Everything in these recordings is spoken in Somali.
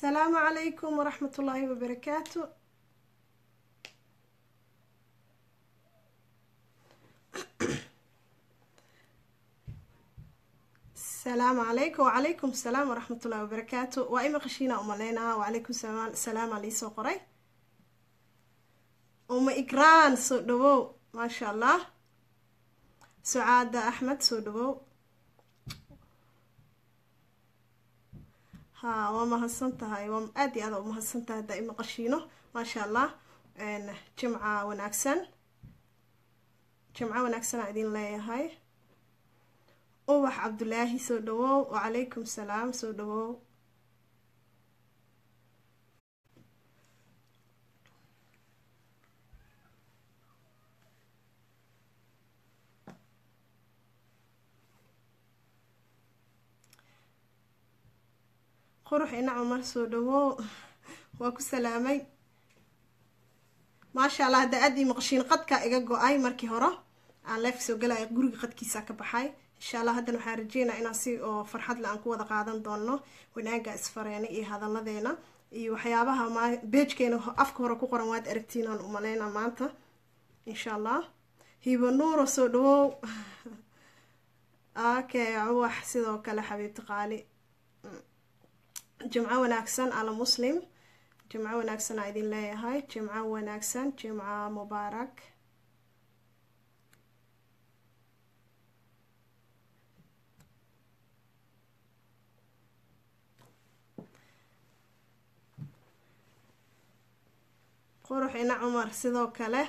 asalaamu calaykum waraxmat ullaahi wabarakaatu asalaamu calaykum wacalaykum asalaam waraxmat ullahi wabarakaatu waa ima qashiina umaleynaa wacalaykum salaama liisoo qoray uma igraan soo dhawow maasha allah sucaada axmed soo dhawow ha waa mahadsan tahay waa aada iyo aada u mahadsan tahay haddaa ima qashiino maasha allah jimca wanaagsan jimco wanaagsanaa idin leeyahay ubax cabdulaahi soo dhawow wacalaykum salaam soo dhawow qurux ina cumar soo dhawow waa ku salaamay maasha allah hadda aada ii maqashiin qadka iga go-ay markii hore aan leef soo galaya guriga qadkiisa ka baxay insha allah haddana waxaan rajeynaa inaan si oo farxad le aan ku wada qaadan doono wanaaga isfareena iyo hadalladeena iyo waxyaabaha ma beejkeena afka hore ku qoran waad aragtiin aan umaleyna maanta insha allah hibo nuuro soo dhawow okay uwax sidoo kale xabiibti qaali jimco wanaagsan ala muslim jimco wanaagsan aa idin leeyahay jimco wanaagsan jimco mubaarak qurux ina cumar sidoo kale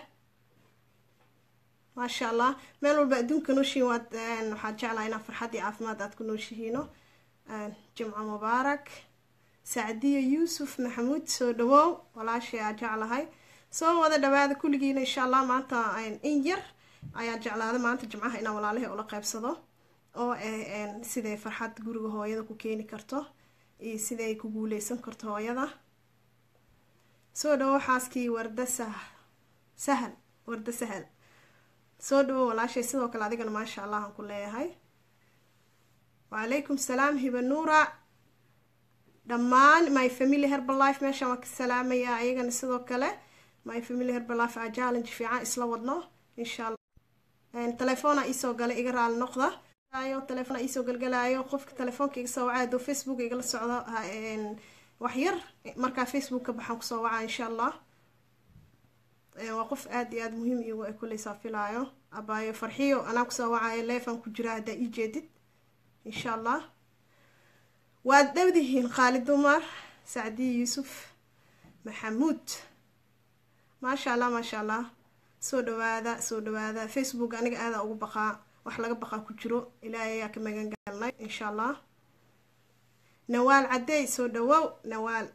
maasha allah meel walba adduunka nooshihiin waad waxaad jeclaha inaa farxad iyo caafimaad aad ku nooshihiino jimco mubaarak sacdiya yuusuf maxamuud soo dhawow walaashay aa jeclahay soo wada dhawaada kulligiina insha allah maanta in yar ayaa jeclaada maanta jimcaha inaan walaalahay ula qeybsado oo siday farxad guriga hooyada ku keeni karto iyo siday ku guuleysan karto hooyada soo dhawow xaaskii warda sah sahal warda sahal soo dhawow walaashay sidoo kale adigana maasha allah aan ku leeyahay wacalaykum salaam hiba nuura dhammaan my family herbalife meeshaan waa ka salaamayaa ayagana sidoo kale my family herbalife aa challenge fiican isla wadno insha allah telefoona iisoo galay iga raali noqda telefoona iisoo galgalaayo qofka telefoonka iga soo wacay adoo facebook igala socdo wax yar markaa facebook ka baxaan kusoo wacaa insha allah waa qof aada iyo aada muhiim igu ay kuleysaa filaayo abaayo farxiyo anaa kusoo wacayo leefan ku jira haddaa ii jeedid insha allah waad dhowdihiin khaalid dumar sacdiya yuusuf maxamuud maasha allah maasha allah soo dhawaada soo dhawaada facebook aniga aadaa ugu baqaa wax laga baqaa ku jiro ilaahay ayaa ka magan galnay insha allah nawaal cadeey soo dhawow nawaal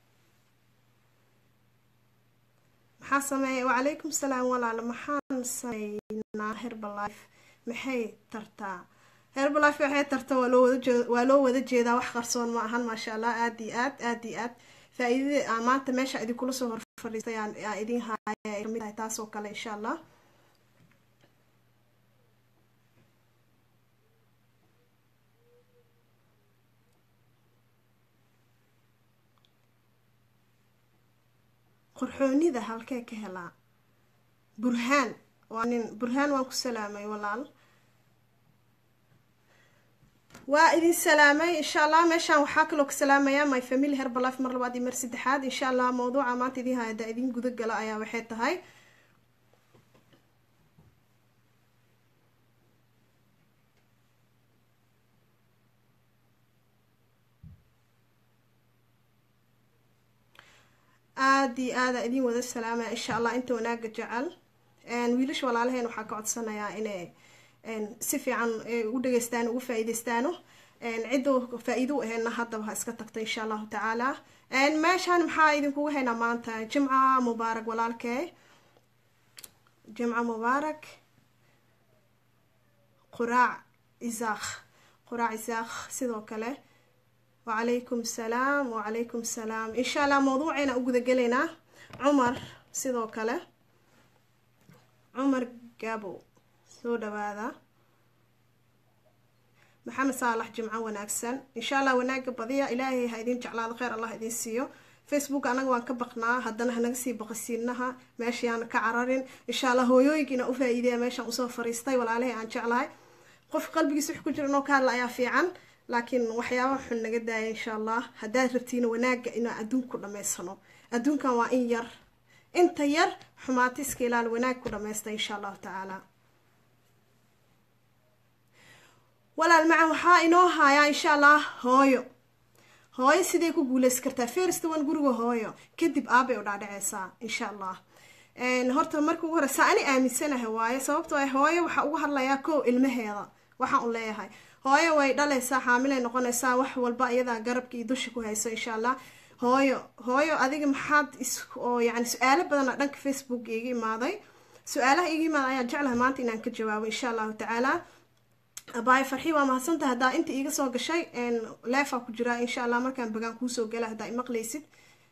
maxaa sameeya wacalaykum salaam walaalo maxaan sameynaa herbalife maxay tartaa herbalife waxay tarta waa loo wada waa loo wada jeedaa wax qarsoon ma ahan maasha allah aada iyo aad aada iyo aad faa-iidada aa maanta meesha idinkula soo hor fadhiistay aa idin haaya ay kamid tahay taasoo kale insha allah qorxoonida halkee ka helaa burhaan waa nin burhaan waan ku salaamay walaal waa idin salaamay insha allah meeshaan waxaa kaloo ka salaamayaa my family herbalife mar labaad iyo mar saddexaad insha allah mawduuca maanta idin hayada idin guda gala ayaa waxay tahay aada iyo aada idin wada salaamaya insha allah inta wanaaga jecel wiilasha walaalaheen waxaa ka codsanayaa inay si fiican u dhageystaan ugu faa-iideystaano cidda faa-iido u aheydna haddaba ha iska tagta insha allahu tacaala meeshaan maxaa idinkugu haynaa maanta jimca mubaarak walaalkee jimca mubaarak quraac isaakh quraac isaakh sidoo kale wacalaykum salaam wacalaykum salaam insha allah mawduucayna u gudagelaynaa cumar sidoo kale cumar gabow soo dhawaada maxamed saalax jimco wanaagsan insha allah wanaaga badiya ilaahay ha idin jeclaado kheyr allah idin siiyo facebook anaga waan ka baqnaa haddana hanaga sii baqasiinaha meeshayaana ka cararin insha allah hooyooyinkiina u faa-iideya meeshaan usoo fariistay walaalihii aan jeclahay qof qalbigiisa wix ku jira inoo ka hadla ayaa fiican laakiin waxyaaba xun naga daaya insha allah haddaad rabtiina wanaaga inaan adduun ku dhamaysano adduunkan waa in yar inta yar xumaata iska ilaal wanaag ku dhamaysta insha allahu tacaala walaal macan waxaa inoo hayaa insha allah hooyo hooyo sidee ku guuleysan kartaa first one guriga hooyo kadib aabay u dhaadhaceysaa insha allah horta marka ugu horeysa ani aaminsanahay waaye sababtoo ah hooyo waxaa ugu hadlayaa kow ilmaheeda waxaan u leeyahay hooyo way dhalaysaa xaamilay noqonaysaa wax walba iyadaa garabka iyo dusha ku hayso insha allah hooyo hooyo adiga maxaad is oo yani su-aalo badana dhanka facebook iga imaaday su-aalaha iga imaada ayaan jeclahay maanta inaan ka jawaabo insha allahu tacaala abaay farxi waa mahadsantahay haddaa inta iiga soo gashay leefaa ku jiraa insha allah markaan bagaan kuusoo gala haddaa imaqlaysid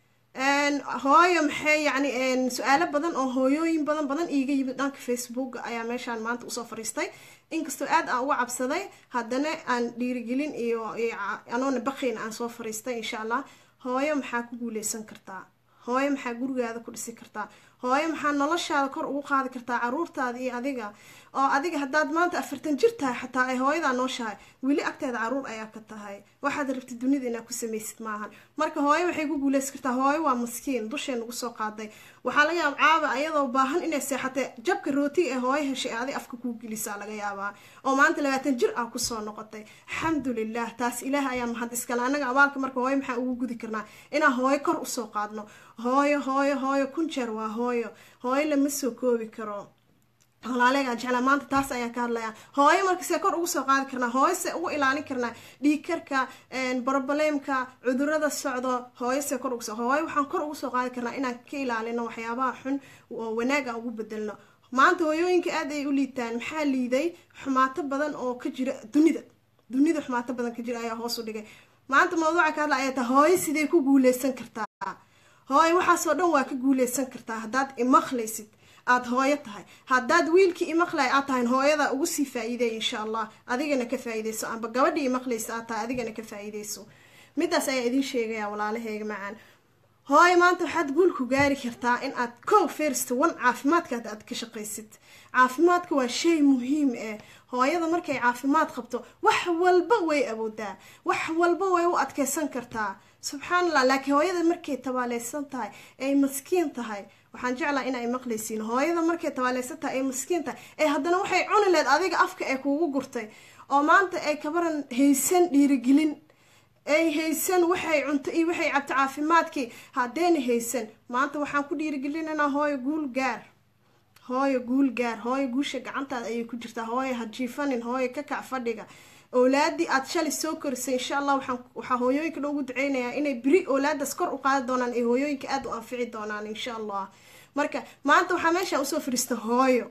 hooyo maxay yani su-aalo badan oo hooyooyin badan badan iiga yimid dhanka facebook ayaa meeshaan maanta usoo fariistay inkastoo aad aan uga cabsaday haddana aan dhiirigelin iyo anoona baqiin aan soo fariistay insha allah hooyo maxaa ku guuleysan kartaa hooyo maxaa gurigaada ku dhisi kartaa hooyo maxaa noloshaada kor ugu qaadi kartaa caruurtaada iyo adiga oo adiga haddaad maanta afartan jir tahay xataa ay hooyadaa nooshahay weli agteeda caruur ayaa ka tahay waxaad rabtid dunida inaad ku samaysid maahan marka hooyo waxay ku guuleysan kartaa hooyo waa maskiin dushee nagu soo qaaday waxaa laga yaaba caaba ayadoo baahan inay seexatay jabka rootiga ee hooyo heshay adig afka kuu gelisaa laga yaabaa oo maanta labaatan jir ah kusoo noqotay alxamdulilah taas ilaah ayaa mahad iskale anaga abaalka marka hooyo maxaa ugu gudi karnaa inaan hooyo kor usoo qaadno hooyo hooyo hooyo kun jeer waa hooyo hooyo lama soo koobi karo walaalegaa jeclaa maanta taas ayaan ka hadlayaa hooyo marka see kor ugu soo qaadi karnaa hooyo see ugu ilaalin karnaa dhiigkarka brobleemka cudurada socdo hooyo see kor ugusoo hooyo waxaan kor ugu soo qaadi karnaa inaan ka ilaalino waxyaabaha xun oo wanaaga ugu bedelno maanta hooyooyinka aad ay u liitaan maxaa liiday xumaato badan oo ka jira dunida dunida xumaato badan ka jira ayaa hoos u dhigay maanta mawduuca ka hadla ayaa ta hooyo sidee ku guuleysan kartaa hooyo waxaasoo dhan waa ka guuleysan kartaa haddaad imaqlaysid aada hooyo tahay haddaad wiilkii imaqlay aad tahay hooyada ugu sii faa-iideey insha allah adigana ka faa-iideyso amba gabadhii imaqlaysa aad tahay adigana ka faa-iideyso midaas ayaa idin sheegaya walaalaheyga macaan hooyo maanta waxaad guul ku gaari kartaa in aad kow first one caafimaadkaad aad ka shaqaysid caafimaadka waa shay muhiim eh hooyada markay caafimaad qabto wax walba way awoodaa wax walba way u adkeysan kartaa subxaan allah laakiin hooyada markay tabaaleysan tahay ay maskiin tahay waxaan jeclaa in ay maqlaysiin hooyada markay tabaaleysan tahay ay maskiin tahay ee haddana waxay cuni leed adiga afka ee kuugu gurtay oo maanta ay kabaran haysan dhiirigelin ay haysan waxay cunto iyo waxay cabto caafimaadkii haddayna haysan maanta waxaan ku dhiirigelinaynaa hooyo guul gaar hooyo guul gaar hooyo guusha gacantaada ayay ku jirtaa hooyo ha jiifanin hooyo ka kac fadhiga owlaadii aad shalay soo korisay insha allah waxaa hooyooyinka loogu duceynayaa inay beri owlaadaas kor u qaadi doonaan ay hooyooyinka aada u anfici doonaan insha allah marka maanta waxaa meeshaan usoo fadhiista hooyo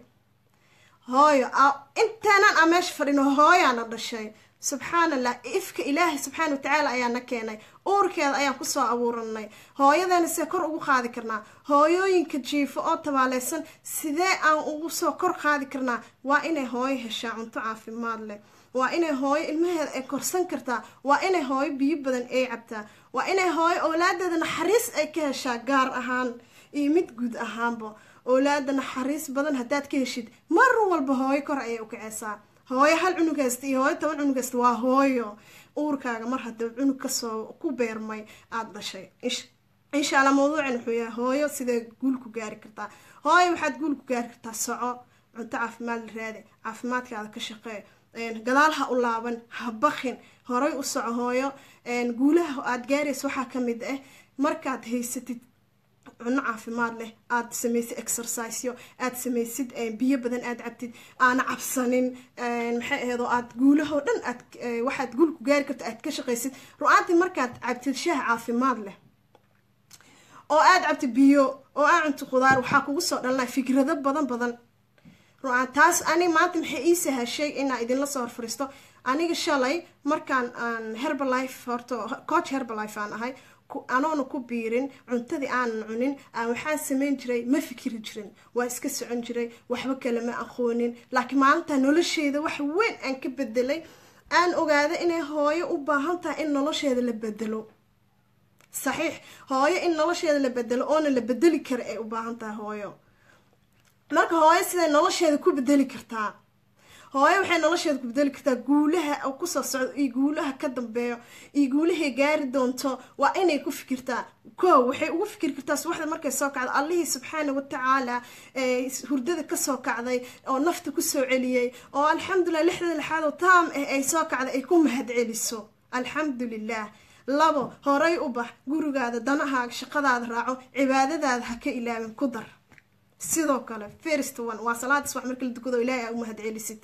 hooyo intaanan aan meesha fadhino hooyaana dhashay subxaan allah ifka ilaahay subxaana watacaala ayaa na keenay uurkeeda ayaan kusoo abuuranay hooyadeena see kor ugu qaadi karnaa hooyooyinka jiifo oo tabaaleysan sidee aan ugu soo kor qaadi karnaa waa inay hooyo heshaa cunto caafimaad leh waa inay hooyo ilmaheeda ay korsan kartaa waa inay hooyo biyo badan ay cabtaa waa inay hooyo owlaadeeda naxariis ay ka heshaa gaar ahaan iyo mid guud ahaanba owlaada naxariis badan haddaad ka heshid mar walba hooyo kor ayay u kaceysaa hooyo hal cunug haysta iyo hooyo toban cunug haysta waa hooyo uurkaaga mar haddii cunug kasoo ku beermay aada dhashay insha allah mawduucan wuxuu yahay hooyo sidee guul ku gaari kartaa hooyo waxaad guul ku gaari kartaa soco cunto caafimaad la raadi caafimaadkaada ka shaqee gadaal ha u laaban ha bakin horay u soco hooyo guulaha aada gaaraysa waxaa ka mid ah markaad haysatid cunno caafimaad leh aada samaysid exercisyo aada samaysid biyo badan aada cabtid aana cabsanin maxay ahayd oo aada guulahoo dhan aad waxaad guul ku gaari karto aad ka shaqaysid ru-aantii markaad cabtid shaah caafimaad leh oo aada cabtid biyo oo aad cunto khudaar waxaa kugu soo dhalanaya fikrado badan badan ru-aan taas ani maanta maxay ii sahashay inaa idinla soo horfariisto aniga shalay markaan aan herbalife horta coach herbalife aan ahay anoona ku biirin cuntadii aanan cunin aan waxaan samayn jiray ma fikiri jirin waa iska socon jiray waxba kale ma aqoonin laakiin maalinta nolosheeda wax weyn aan ka bedelay aan ogaada inay hooyo u baahan tahay in nolosheeda la bedelo saxiix hooyo in nolosheeda la bedelo oona la bedeli kara ay u baahan tahay hooyo marka hooyo siday nolosheeda ku bedeli kartaa hooyo waxay nolosheeda ku bedeli kartaa guulaha kusoo socdo iyo guulaha ka dambeeyo iyo guulahay gaari doonto waa inay ku fikirtaa ko waxay ugu fikiri kartaa subaxda markay soo kacdo allihii subxaana watacaala hurdada kasoo kacday oo nafta kusoo celiyey oo alxamdulilah lixda lixaad oo taam ah ay soo kacday ay ku mahad celiso alxamdulilah labo horay u bax gurigaada danahaaga shaqadaada raaco cibaadadaada ha ka ilaabin ku dar sidoo kale first one waa salaada subax marka la dukado ilaahay aa u mahad celisid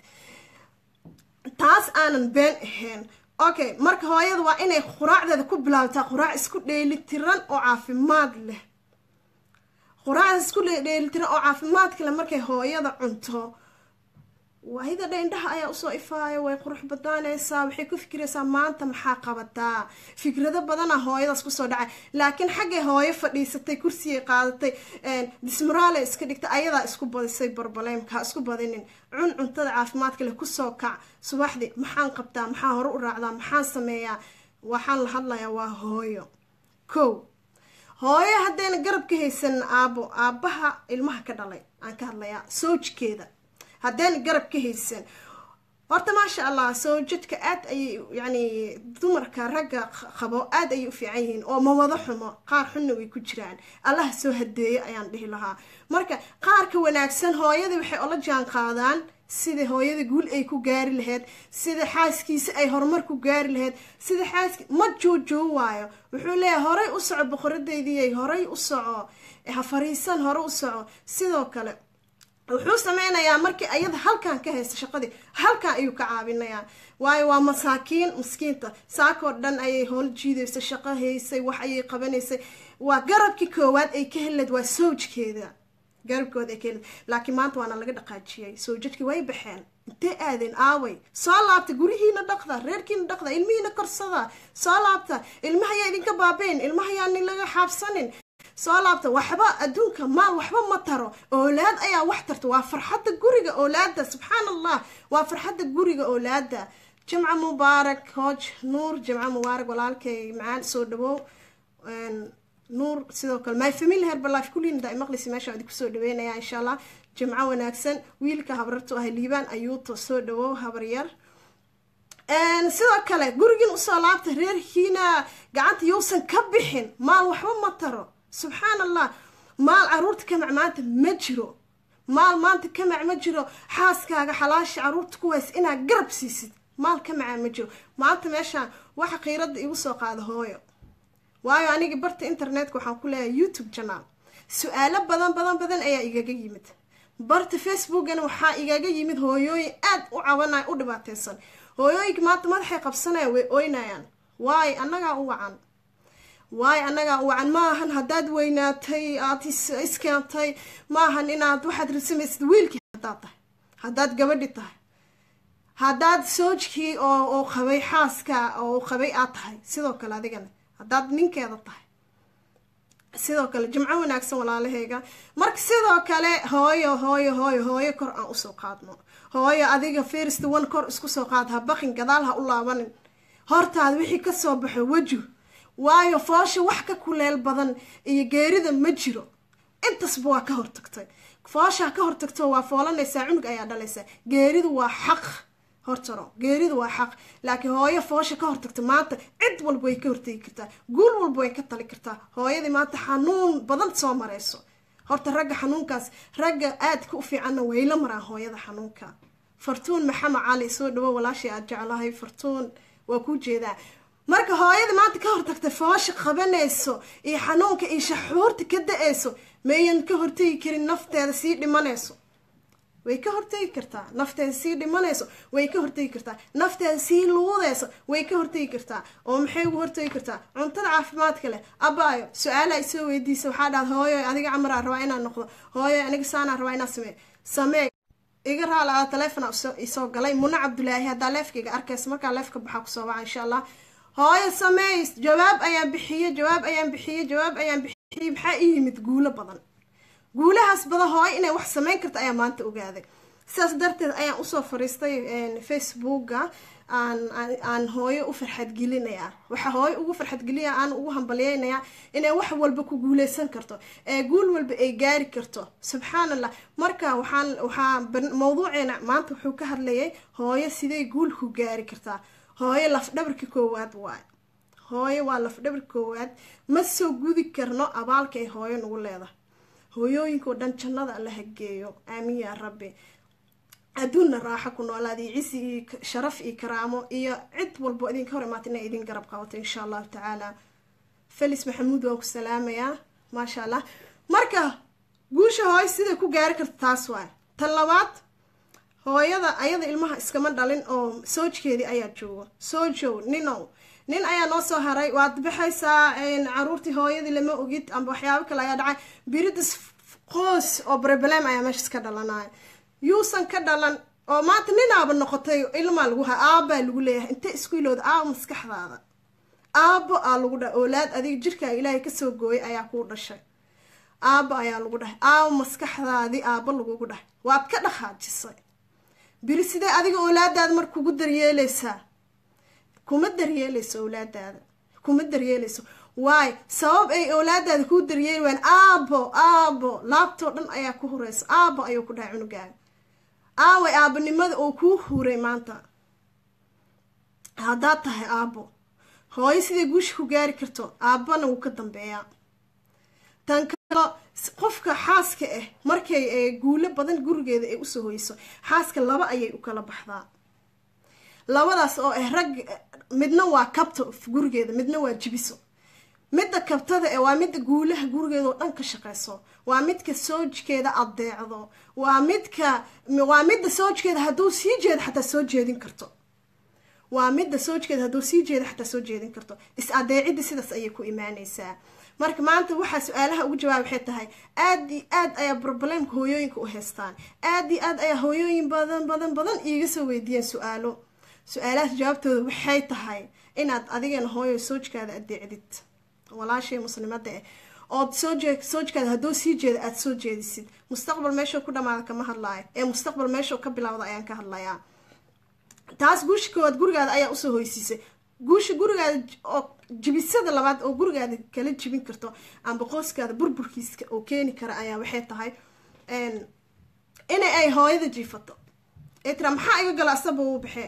taas aanan been ahayn okay marka hooyada waa inay quraacdeeda ku bilaabtaa quraac isku dheelitiran oo caafimaad leh quraacda isku dheelitiran oo caafimaadka leh markay hooyada cunto waayada dhe indhaha ayaa usoo ifaaya way qurux badaanaysaa waxay ku fikiraysaa maanta maxaa qabataa fikrado badana hooyadaas kusoo dhacay laakiin xaggay hooyo fadhiisatay kursiyay qaadatay dismaraale iska dhigtay ayadaa isku badisay barbaleymka ha isku badinin cun cuntada caafimaadka leh kusoo kac subaxdii maxaan qabtaa maxaa hore u raacdaa maxaan sameeyaa waxaan la hadlayaa waa hooyo kow hooyo haddayna garab ka haysan aabo aabaha ilmaha ka dhalay aan ka hadlayaa soojkeeda haddayna garab ka haysan horta maasha allah soo jidka aad ayay yani dumarka ragga qabo aad ayay u fiican yihiin oo mawado xumo qaar xunna way ku jiraan allaha soo hadeeyo ayaan dhihi lahaa marka qaarka wanaagsan hooyadii waxay ola jaan qaadaan sida hooyada guul ay ku gaari lahayd sida xaaskiisa ay horumar ku gaari lahayd sida xaaski ma joojoo waayo wuxuu leeyahay horay u soco boqoradeydii horay u soco ha fariisan hore u soco sidoo kale wuxuu sameynayaa markii ayada halkan ka haysta shaqadii halkan ayuu ka caabinayaa waayo waa masaakiin miskiinta saakoo dhan ayay howl jiidaysa shaqo haysay wax ayay qabanaysay waa garabkii koowaad ay ka heleed waa soojkeeda garabkooda ay ka heleed laakiin maanta waana laga dhaqaajiyay soojadkii way baxeen intee aadeen aaway soo laabta gurihiina dhaqda reerkiina dhaqda ilmihiina korsada soo laabta ilmahayaa idinka baabeyn ilmahayaani laga xaabsanin soo laabta waxba adduunka maal waxba ma taro oolaad ayaa wax tarta waa farxadda guriga oolaada subxaan allah waa farxadda guriga oolaada jimca mubaarak hooj nuur jimca mubaarak walaalkay macaan soo dhawow nuur sidoo kale my family herbalife kulliina daa maqlisi meesha idinku soo dhaweynaya insha allah jimco wanaagsan wiilka habrartu ah liibaan ayuuto soo dhawow habaryar sidoo kale gurigiin usoo laabta reerkiina gacanta yousan ka bixin maal waxba ma taro subxaan allah maal caruurta kamac maanta ma jiro maal maanta kamac ma jiro xaaskaaga xalaasha caruurta ku ways inaad garab siisid maal kamaca ma jiro maanta meeshaan waxa qiirada igu soo qaada hooyo waayo anigi barta internetka waxaan ku leeyahay youtube janaal su-aalo badan badan badan ayaa igaga yimid barta facebookana waxaa igaga yimid hooyooyin aad u cabanaya u dhibaateysan hooyooyinka maanta madaxay qabsanayaan way oynayaan waayo annagaa u wacan waayo annagaa u wacan maahan haddaad weynaatay aad iskeentay maahan inaad waxaad rasamaysid wiilkii haddaad tahay haddaad gabadhi tahay haddaad soojkii oo oo qabay xaaska oo qabay aad tahay sidoo kale adigana haddaad ninkeeda tahay sidoo kale jimco wanaagsan walaalahayga marka sidoo kale hooyo hooyo hooyo hooyo kor aan usoo qaadno hooyo adiga first one kor isku soo qaad ha baqin gadaal ha u laabanin hortaada wixii kasoo baxo weju waayo foosha wax ka kuleel badan iyo geerida ma jiro intasba waa ka hortagtay foosha ka hortagto waa foolanaysaa cunug ayaa dhalaysaa geeridu waa xaq hortaro geeridu waa xaq laakiin hooyo foosha ka hortagta maanta cid walba way ka hortegi kartaa guul walba way ka tali kartaa hooyadii maanta xanuun badan soo marayso horta ragga xanuunkaas ragga aadka u fiicanna wayla maraan hooyada xanuunka fartuun maxamed cali soo dhawo walaashii aad jeclahay fartuun waa kuu jeedaa marka hooyada maanta ka hortagta foosha qabanayso iyo xanuunka iyo shaxuurta ka da-ayso mayan ka hortegi karin nafteeda sii dhimanayso way ka hortegi kartaa nafteeda sii dhimanayso way ka hortegi kartaa nafteeda sii luudayso way ka hortegi kartaa oo maxay ugu hortegi kartaa cuntada caafimaadka leh abaayo su-aala isoo weydiisa waxaa dhaad hooyo adiga camaraa rabaa inaan noqdo hooyo aniga saanaa rabaa inaan samee samee iga raala a taleefona isoo galay muna cabdulaahi haddaa leefkaiga arkaysa markaa leefka baxaa kusoo baca insha allah hooyo sameys jawaab ayaan bixiye jawaab ayaan bixiye jawaab ayaan bixiyey maxaa ii yimid guulo badan guulahaas badan hooyo inay wax sameyn karta ayaa maanta ogaaday sidaas darteed ayaan usoo fariistay facebooka aan aan hooyo u farxadgelinayaa waxaa hooyo ugu farxadgelinaya aan ugu hambalyeynayaa inay wax walba ku guuleysan karto ee guul walba ay gaari karto subxaan allah marka waxaan waxaa mawduuceena maanta wuxuu ka hadlayay hooyo siday guul ku gaari kartaa hooyo lafdhabarka koowaad waay hooyo waa lafdhabarka koowaad ma soo gudi karno abaalka ay hooyo nagu leedahay hooyooyinkao dhan jannada alla hageeyo aamin yaa rabbi adduunna raaxo ku noolaada iyo cisi iyo sharaf iyo karaamo iyo cid walbo idinka hor imaata inay idin garab qabato insha allahu tacaala felis maxamuud waan ku salaamayaa maasha allah marka guusha hooyo siday ku gaari karta taas waay tan labaad hooyada ayada ilmaha iskama dhalin oo soojkeedii ayaa joogo soojow ninow nin ayaa noo soo haray waad baxaysaa caruurtii hooyadii lama ogid amba waxyaabo kale ayaa dhacay biridis qoos oo breblem ayaa meeshas ka dhalanaya yuusan ka dhalan oo maanta ninaaba noqotay ilmaa lagu ha aabbaa lagu leeyahay intee isku ilowda aabo maskaxdaada aabbo aa lagu dhahay oolaad adiga jirkaaga ilaahay kasoo gooyay ayaa kuu dhashay aabbo ayaa lagu dhahay aabo maskaxdaadii aabbo lagugu dhahay waad ka dhaqaajisay biri sidee adiga oolaadaada mar kugu daryeeleysaa kuma daryeeleyso owlaadaada kuma daryeeleyso waayo sabab ay owlaadaada kuu daryeeli waan aabo aabo laabtoo dhan ayaa ku hureysa aabo ayuu ku dhahay cunugaaga aaway aabanimada oo kuu huray maanta haddaad tahay aabo hooyo siday guusha ku gaari karto aabbana wuu ka dambeeyaa tan kalo qofka xaaska ah markay guulo badan gurigeeda ay usoo hoyso xaaska laba ayay u kala baxdaa labadaas oo ah rag midna waa kabto gurigeeda midna waa jibiso midda kabtada e waa midda guulaha gurigeeda oo dhan ka shaqeyso waa midka soojkeeda adeecdo waa midka waa midda soojkeeda hadduu sii jeedo xataa soo jeedin karto waa midda soojkeeda hadduu sii jeedo xataa soo jeedin karto is adeecidda sidaas ayay ku imaaneysaa marka maanta waxaa su-aalaha ugu jawaab waxay tahay aad iyo aad ayaa problemka hooyooyinka u haystaan aad iyo aad ayaa hooyooyin badan badan badan iiga soo weydiiyeen su-aalo su-aalahaas jawaabtooda waxay tahay inaad adigana hooyo soojkaada adeecdid walaashay muslimada eh ood soojee soojkaada hadduu sii jeeda aada soo jeedisid mustaqbal meeshuu ku dhamaada kama hadlaayo ee mustaqbal meeshuu ka bilowda ayaan ka hadlayaa taas guusha koowaad gurigaada ayaa usoo hoysiisay guusha gurigaada oo jibisada labaad oo gurigaada kala jibin karto amba qoyskaada burburkiiska oo keeni kara ayaa waxay tahay inay ay hooyada jiifato ee tira maxaa iga galay asaba wuu baxee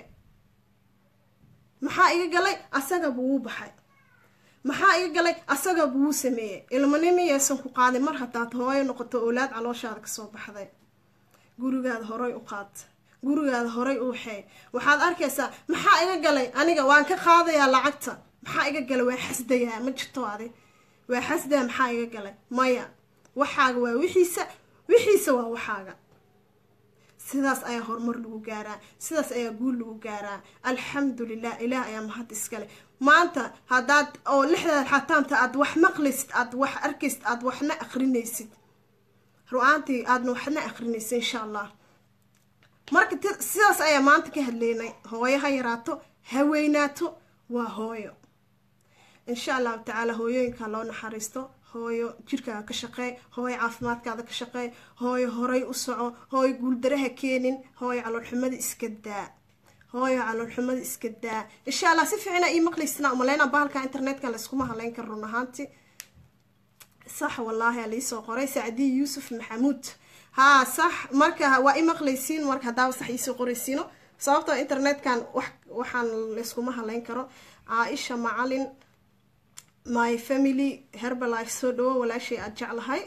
maxaa iga galay asagaba wuu baxay maxaa iga galay asaga buu sameeyey ilmanimiyaysan ku qaadin mar haddaad hooyo noqoto oolaad calooshaada kasoo baxday gurigaada horay u qaad gurigaada horay u waxeey waxaad arkaysaa maxaa iga galay aniga waan ka qaadayaa lacagta maxaa iga galay waa xasdayaa ma jirto adi waa xasdaya maxaa iga galay maya waxaaga waa wixiisa wixiisa waa waxaaga sidaas ayaa horumar lagu gaaraa sidaas ayaa guul lagu gaaraa alxamdulilah ilaah ayaa mahad iskale maanta haddaad oo lixdaad xataanta aad wax maqlaysid aad wax arkaysid aad waxna akrinaysid ru-aantii aadna waxna akrinaysid insha allah marka sidaas ayaa maanta ka hadleynay hooyo ha yaraato ha weynaato waa hooyo insha allahu tacaala hooyooyinka loo naxariisto hooyo jirkaaga ka shaqeey hooyo caafimaadkaada ka shaqeey hooyo horay u soco hooyo guuldaraha keenin hooyo caloolxumada iska daa hooyo caloolxumada iska daa insha allah si fiicina ii maqlaysana umaleyna bahalka internetka layskuma haleyn karo run ahaanti sax wallaahi aa liisoo qoray sacdiyi yuusuf maxamuud haa sax marka waa i maqlaysiin marka haddaaba sax iisoo qoraysiino sababtoo internetkan wax waxaan layskuma haleyn karo caaisha macalin my family herbalife soo dhawo walaashay aada jeclahay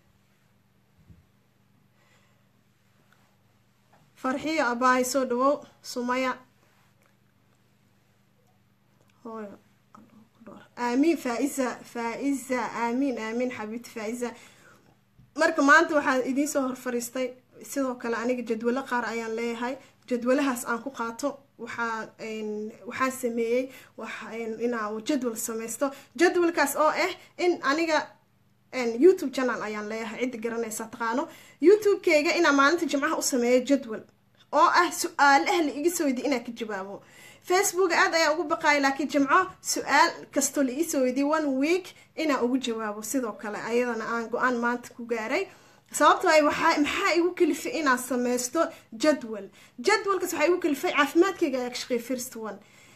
farxiyo abaahay soo dhawow sumaya hooyo aamiin faa-isa faa-isa aamiin aamiin xabiibti faa-isa marka maanta waxaa idiinsoo hor fariistay sidoo kale aniga jadwalo qaar ayaan leeyahay jadwalahaas aan ku qaato waxaa waxaan sameeyey inaa jadwal sameysto jadwalkaas oo ah in aniga youtube channel ayaan leeyahay cidda garanaysa taqaano youtube-keyga inaa maalinta jimcaha u sameeyo jadwal oo ah su-aalaha la iga soo weydiy inaan ka jawaabo facebook aad ayaa ugu baqaaya laakiin jimco su-aal kastoo la iisoo weydiye one week inaan ugu jawaabo sidoo kale ayadana aan go-aan maanta ku gaaray sababto ay waxaa maxaa igu kalifay inaan sameysto jadwal jadwalkaas waxaa igu kalifay caafimaadkayga ayaa ka shaqeeya first one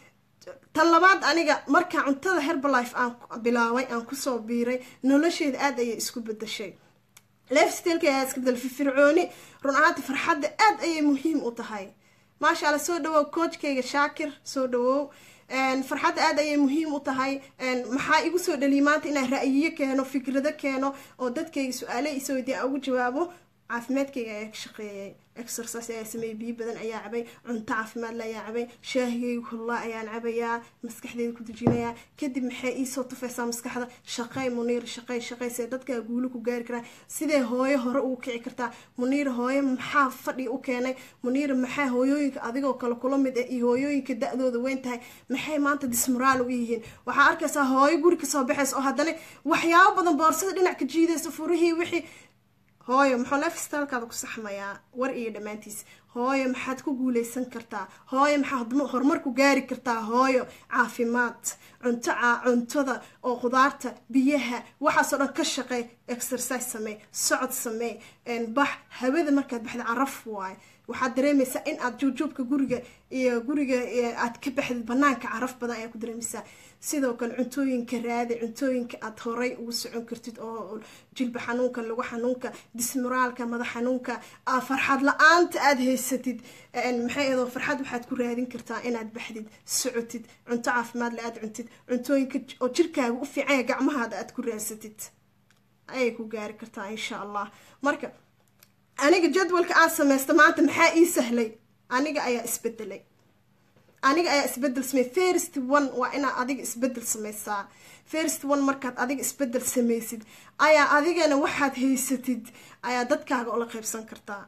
tan labaad aniga markaa cuntada herbalife aan bilaabay aan kusoo biiray nolosheeda aada ayay isku bedashay lefstalka ayaa iska bedel firfircooni run ahaanti farxadda aada ayay muhiim u tahay maasha alla soo dhawow coachkayga shaakir soo dhawow farxadda aada ayay muhiim u tahay maxaa igu soo dhaliyay maanta inaan ra'yiyo keeno fikrado keeno oo dadkayga su-aale isoo weydiya aan ugu jawaabo caafimaadkayga ayaa ka shaqeeyay exercise ayaa sameeyey biyo badan ayaa cabay cunto caafimaad la ayaa cabay shaahigayga hullaa ayaan cabayaa maskaxdeyda ku dejinayaa kadib maxay iisoo tufaysaa maskaxda shaqey muniir shaqey shaqey see dadkaa guulo ku gaari karaa sidee hooyo hore ugu kici kartaa muniir hooyo maxaa fadhi u keenay muniir maxaa hooyooyinka adigoo kale kula mid ah iyo hooyooyinka da-dooda weyn tahay maxay maanta dismoraal u yihiin waxaa arkaysaa hooyo guri kasoo baxaysa oo haddana waxyaabo badan boorsada dhinac ka jiidaysa furihii wixii hooyo muxuu lefstaalkaada ku saxmayaa war iyo dhammaantiis hooyo maxaad ku guuleysan kartaa hooyo maxaad horumar ku gaari kartaa hooyo caafimaad cunto cuntada oo khudaarta biyaha waxaasoo dhan ka shaqey exercise samey socod samey bax hawada markaad baxda caraf waaye waxaad dareemaysaa in aad juubjuubka guriga iyo guriga aad ka baxdid banaanka caraf badan ayaa ku dareemaysaa sidoo kale cuntooyinka raadi cuntooyinka aad horay ugu socon kartid oo jilba xanuunka lagu xanuunka dismoraalka madax xanuunka farxad la-aanta aada haysatid maxay adoo farxad waxaad ku raadin kartaa inaad baxdid socotid cunto caafimaad le aad cuntid cuntooyinka oo jirkaaga u fiicanya gacmahaada aad ku raadsatid ayay ku gaari kartaa insha allah marka aniga jadwalka aan sameysta maanta maxaa ii sahlay aniga ayaa isbedelay aniga ayaa isbedel samey first one waa inaad adiga isbedel sameysaa first one markaad adiga isbedel sameysid ayaa adigana waxaad haysatid ayaa dadkaaga ula qeybsan kartaa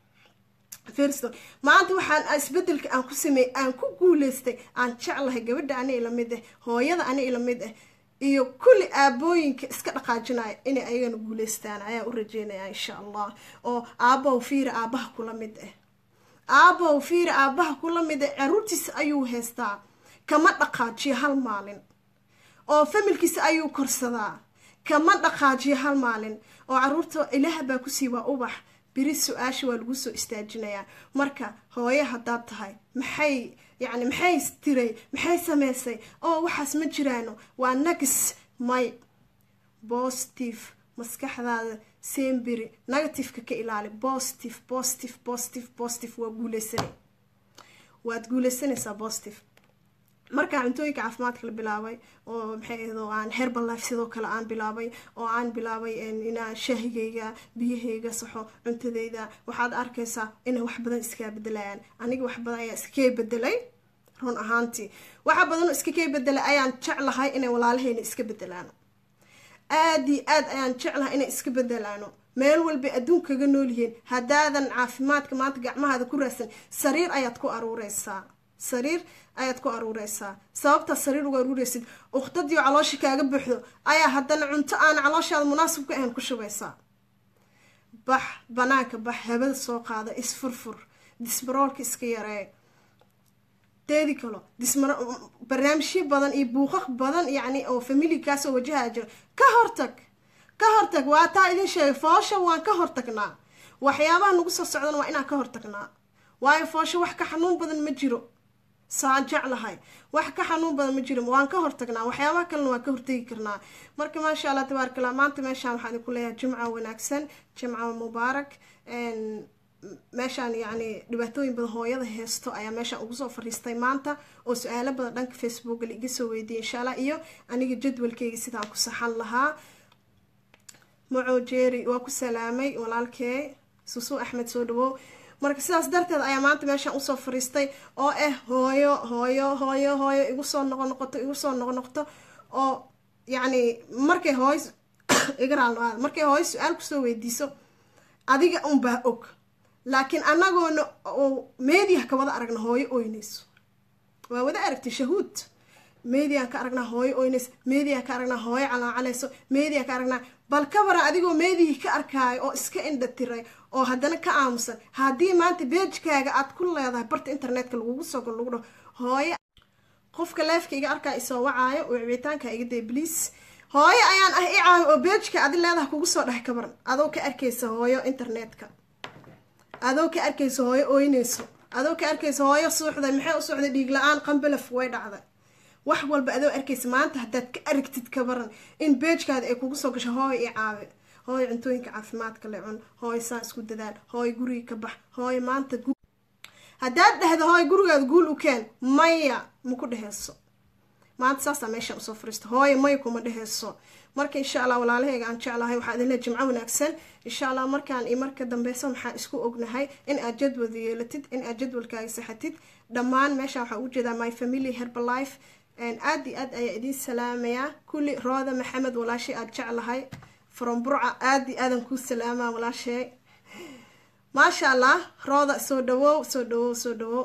first one maanta waxaan isbedelka aan ku sameeyey aan ku guuleystay aan jeclahay gabadha ani ilamid ah hooyada ani ilamid ah iyo kulli aabooyinka iska dhaqaajinaya inay ayagana guuleystaan ayaa u rajeynaya insha allah oo aabbow fiira aabaha kula mid ah aabbow fiira aabaha kula mid ah caruurtiisa ayuu haystaa kama dhaqaajiyo hal maalin oo familkiisa ayuu korsadaa kama dhaqaajiyo hal maalin oo caruurta ilaah baa kusii waa ubax beri su-aasha waa lagu soo istaajinayaa marka hooye haddaad tahay maxay yacni maxay tiray maxay sameysay oo waxaas ma jiraano waa nagis may positive maskaxdaada semberi negativeka ka ilaali positive positive positive positive waa guuleysanay waad guuleysanaysaa positive markaa cuntooyinka caafimaadka la bilaabay oo maxay ahdo aan herbal life sidoo kale aan bilaabay oo aan bilaabay inaan shaahigayga biyahayga saxo cuntadayda waxaad arkaysaa inay wax badan iskaa bedelayaan aniga wax badan ayaa iskakay bedelay run ahaantii waxa badanoo iskakay bedelay ayaan jeclahay inay walaalahayna iska bedelaano aada iyo aad ayaan jeclahay inay iska bedelaano meel walbay adduunkaga noolyihiin haddaadan caafimaadka maanta gacmahaada ku raadsan sariir ayaad ku aruureysaa sariir ayaad ku aruureysaa sababtaad sariir ugu aruureysid ukhtadii caloosha kaaga buuxdo ayaa haddana cunto aan calooshaada munaasib ka ahayn ku shubaysaa bax banaanka bax habada soo qaada isfurfur disbaroolka iska yaree teedi kalo dismar barnaamijyo badan iyo buuqaq badan yacni oo familikaasoo wajahaa jira ka hortag ka hortag waa taa idin sheegay foosha waan ka hortagnaa waxyaabaha nagu soo socdana waa inaan ka hortagnaa waayo foosho wax ka xanuun badan ma jiro saan jeclahay wax ka xanuun badan ma jiro waan ka hortagnaa waxyaabaha kalena waan ka hortegi karnaa marka maasha allah tabaaraka allah maanta meeshaan waxaan idinku leeyahay jimca wanaagsan jimca mubaarak meeshaan yacni dhibaatooyin badan hooyada heesto ayaa meeshaan ugu soo fariistay maanta oo su-aalo badan dhanka facebooka la iga soo weydiiyay insha allah iyo aniga jadwalkeyga sidaan ku saxan lahaa maco jeeri waa ku salaamay walaalkee susuu axmed soo dhawow marka sidaas darteed ayaa maanta meeshaan usoo fariistay oo ah hooyo hooyo hooyo hooyo igu soo noqo noqoto igu soo noqo noqoto oo yacni markay hooy igaraal markay hooyo su-aal kusoo weydiiso adiga unbaa og laakiin anagoona oo meediah ka wada aragna hooyo oynayso waa wada aragtay shahuud mediaan ka aragnaa hooyo oynayso mediaan ka aragnaa hooyo calaacalayso mediaan ka aragnaa bal ka waran adigoo meedihii ka arkaayo oo iska indha tiray oo haddana ka aamusan haddii maanta beejkaaga aad ku leedahay barta internetka lagugu soo gol lagu dhaho hooyo qofka leefka iga arkaa isoo wacaayo oo wicitaanka iga day bliis hooyo ayaan ah i caawi oo beejka adi leedaha kugu soo dhex kabaran adoo ka arkaysa hooyo internetka adoo ka arkaysa hooyo ooynayso adoo ka arkaysa hooyo suuxday maxay u suuxday dhiig la-aan qambalaf way dhacday wax walba adoo arkaysa maanta haddaad ka aragtid kabaran in beejkaada ay kugu soo gasho hooyo i caawi hooyo cuntooyinka caafimaadka le cun hooyo saan isku dadaal hooyo guriga ka bax hooyo maanta haddaad dhahdo hooyo gurigaada guul u keen maya maku dheheyso maanta saasaa meeshaan usoo fariista hooyo maya kuma dheheyso marka insha allah walaalahayga aan jeclahay waxaa idinle jimco wanaagsan insha allah markaan iyo marka dambeysa maxaan isku ognahay in aad jadwada yeelatid in aad jadwalkaaga saxatid dhammaan meeshaan waxaa ugu jeedaa my family herbalife aada iyo aad ayaa idiin salaamayaa kulli rooda maxamed walaashay aada jeclahay from burca aada iyo aadan kuu salaamaa walaashay maasha allah rooda soo dhawow soo dhawow soo dhawow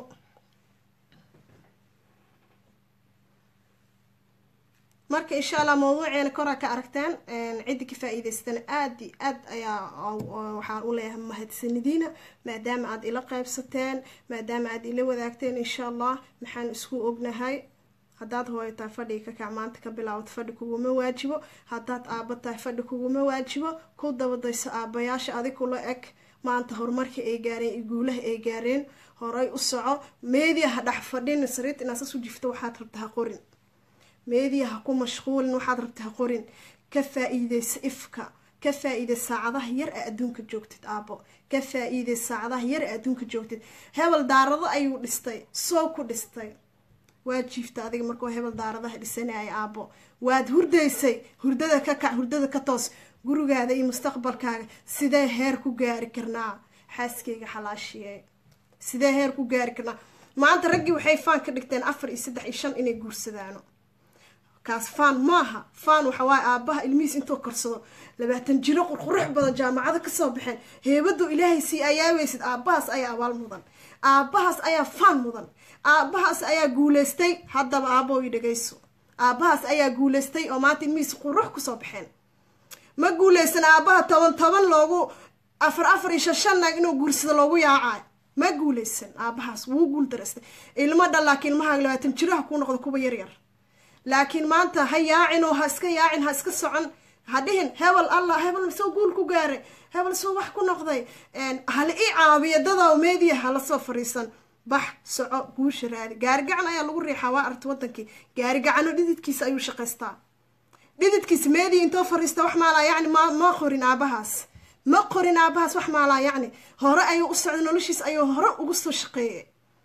marka insha allah mawduuceena koraa ka aragteen ciddi ka faa-iideystana aada iyo aad ayaa waxaan u leeyahay mahadsanidina maadaama aada ila qeybsateen maadaama aada ila wadaagteen insha allah maxaan isku ognahay haddaad hooyo tahay fadhiga ka kac maanta ka bilaawad fadhi kuguma waajibo haddaad aabo tahay fadhi kuguma waajibo ku dabadayso aabayaasha adig kula eg maanta horumarka ay gaareen iyo guulaha ay gaareen horay u soco meediya ha dhex fadhin sariirta inaad sas u jifto waxaad rabta ha qorin meediya ha ku mashquulin waxaad rabta ha qorin ka faa-iideysa ifka ka faa-iidey saacadaha yar ee adduunka joogtid aabo ka faa-iidey saacadaha yar ee adduunka joogtid hebel daarado ayuu dhistay soo ku dhistay waad jiifta adiga markuu hebel daaradaha dhisanaya aabo waad hurdaysay hurdada ka kac hurdada ka toos gurigaada iyo mustaqbalkaaga sidee heer ku gaari karnaa xaaskeyga xalaashiye sidee heer ku gaari karnaa maanta raggii waxay faan ka dhigteen afar iyo saddex iyo shan inay guursadaano kaas faan maaha faan waxa waaye aabaha ilmihiis intuu korsado labaatan jiro qurqurux badan jaamacado kasoo baxeen heebaduu ilaahay sii ayaaweysid aabahaas ayaa abaal mudan aabahaas ayaa faan mudan aabahaas ayaa guuleystay haddaba aaboo i dhagayso aabahaas ayaa guuleystay oo maanta ilmihiis qurux kusoo baxeen ma guuleysan aabaha toban toban loogu afar afar iyo shan shan naag inuu guursado loogu yaacayo ma guuleysan aabahaas wuu guul daraystay ilmo dhan laakiin ilmahaaga labaatan jiraha kuu noqdo kuwa yaryar laakiin maanta ha yaacin oo ha iska yaacin ha iska socon ha dhihin hebel allah hebel soo guul ku gaaray hebel soo wax ku noqday hala ii caabiyo dadow meediya hala soo fariisan bax soco guusha raadi gaarigacan ayaa lagu riixaa waa arta wadankii gaarigacano dhididkiisa ayuu shaqaystaa dhididkiisa meediya intoo fariista wax maalaa yacni ma ma qorin aabahaas ma qorin aabahaas wax maalaa yacni hore ayuu u socday noloshiis ayuu hore ugu soo shaqeeyay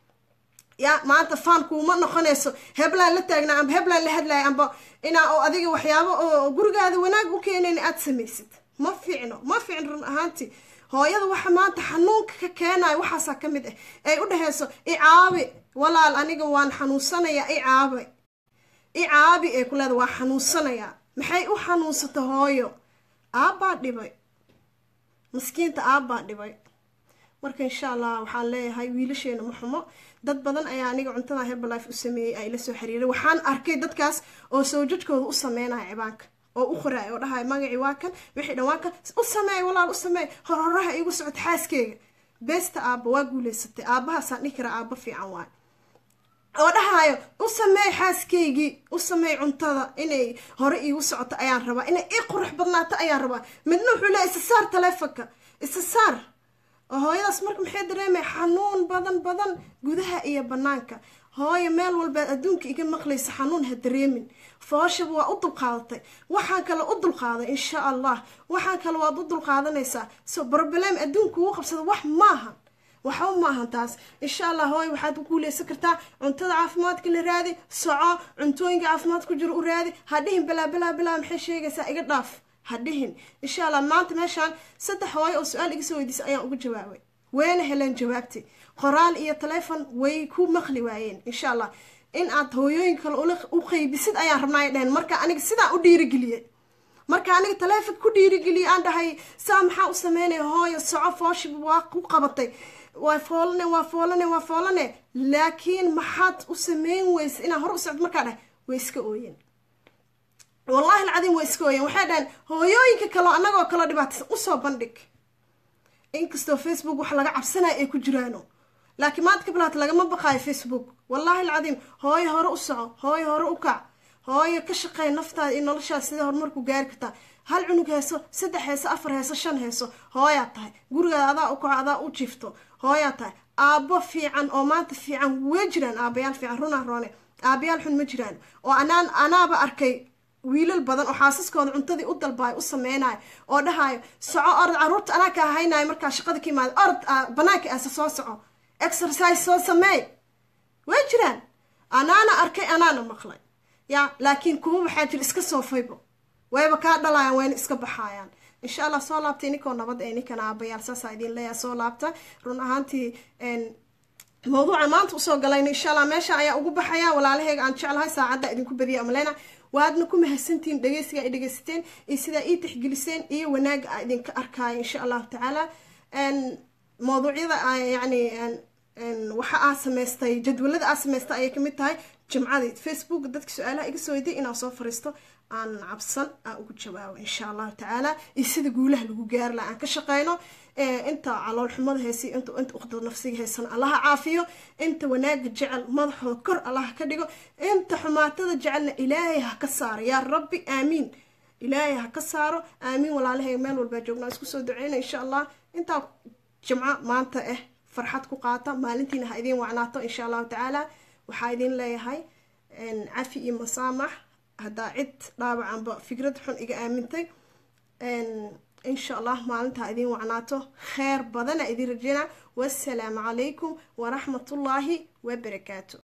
ya maanta faan kuuma noqonayso heblaan la taagnaa amba heblaan la hadlaya amba inaa oo adiga waxyaabo oo gurigaada wanaag u keenayn aada samaysid ma fiicno ma fiicno run ahaanti hooyada waxa maanta xanuunka ka keenayo waxaasaa ka mid ah ay u dhahayso i caabi walaal aniga waan xanuunsanayaa i caabi i caabi ay ku leeda waa xanuunsanayaa maxay u xanuunsata hooyo aabbaa dhibay maskiinta aabbaa dhibay marka insha allah waxaan leeyahay wiilasheena ma xumo dad badan ayaa aniga cuntada herbalife u sameeyey ay la soo xiriiray waxaan arkay dadkaas oo sawjadkooda u sameynaya cibaanka oo u qoraay oo dhahay magacii waa kan wixii dhan waa kan u sameey walaal u sameey horhoraha iigu socota xaaskeyga beesta aabba waa guuleysatay aabbahaasaan dhihi karaa aabba fiican waay oo dhahayo u sameey xaaskaygii u sameey cuntada inay hore iigu socoto ayaan rabaa inay ii qurux badnaato ayaan rabaa midna wuxuu leeya isa saar taleefonka isa saar oo hooyadaas marka maxay dareemay xanuun badan badan gudaha iyo banaanka hooyo meel walbaad adduunka iga maqlaysa xanuun ha dareemin fooshaba waa u dulqaadatay waxaan kale u dulqaaday insha allah waxaan kale waad u dulqaadanaysaa so broblem adduunka ugu qabsada wax maahan waxba maahan taas insha allah hooy waxaad ku guuleysan kartaa cuntada caafimaadka la raadi soco cuntooyinka caafimaad ku jiro u raadi ha dhihin balaa balaa balaa maxay sheegaysaa iga dhaaf ha dhihin insha allah maanta meeshaan saddex hooyo oo su-aal iga soo weydiisay ayaan uga jawaabay wayna heleen jawaabtay qoraal iyo telefon way ku maqli waayeen insha allah in aad hooyooyin kale u qeybisid ayaan rabnaa ay dhaheen marka aniga sidaa u dhiirigeliyey marka aniga taleefon ku dhiirigeliyay aan dhahay saa maxaa u sameynaya hooyo soco fooshiba waa ku qabatay waa foolane waa foolane waa foolane laakiin maxaad u sameyn weysa inaa hore u socdo markaa dhahay way iska ooyeen wallahi alcadiim way iska ooyeen waxay dhaheen hooyooyinka kaleo annagoo kaloo dhibaataysan usoo bandhig inkastoo facebook wax laga cabsanayo ay ku jiraano laakiin maanta ka bilaata lagama baqaayo facebook wallahi alcadiim hooyo hore u soco hooyo hore u kac hooyo ka shaqeey naftaada iyo noloshaada sidee horumarku gaari kartaa hal cunug heeso saddex heeso afar heeso shan heeso hooyaa tahay gurigaada adaa u kaco adaa u jifto hooyaa tahay aabbo fiican oo maanta fiican way jiraan aabayaal fiican runaa roone aabayaal xun ma jiraan oo anaan anaaba arkay wiilal badan oo xaasaskooda cuntadii u dalbaayo u sameynayo oo dhahayo soco orod caruurta anaa ka haynayo markaa shaqada ka imaada orod banaanka aasa soo soco exercise soo sameey way jiraan anaana arkay anaana maqlay ya laakiin kuwa waxaa jira iska soofaybo wayba kaa dhalayaan wayna iska baxaayaan insha allah soo laabtay ninkoo nabad ee ninkan aabayaal saasaa idin leeyaha soo laabta run ahaantii mawduuca maanta usoo galayna insha allah meesha ayaa ugu baxaya walaalaheyga aan jeclahay saacadda idinku badiya amaleyna waadna ku mahadsantihiin dhegeysiga ay dhegeysateen iyo sidaa ii tixgeliseen iyo wanaaga a idinka arkaayo insha allahu tacaala mawduucyada yani waxa aa samaystay jadwalada aa samaystay ayay kamid tahay jimcadii facebook dadka su-aalaha iga soo weyday inaan soo fariisto aan cabsan aan ugu jawaabo insha allahu tacaala iyo sida guulaha lagu gaari laha aan ka shaqeyno inta calool xumada heesiy inta inta uqda nafsiga heysana allaha caafiyo inta wanaaga jecel madaxooda kor allaha ka dhigo inta xumaatada jecelna ilaahay ha ka saaro yaa rabbi aamiin ilaahay ha ka saaro aamiin walaalahey meel walbaa joognaa isku soo duceyna insha allah intaa jimco maanta ah farxad ku qaata maalintiina ha idiin wacnaato insha allahu tacaala waxaa idin leeyahay cafi iyo masaamax haddaa cid dhaawacanba fikrad xun iga aamintay insha allah maalintaa idiin wacnaato kheer badana idiin rajeynaa wassalaamu calaykum waraxmatullaahi wabarakaatu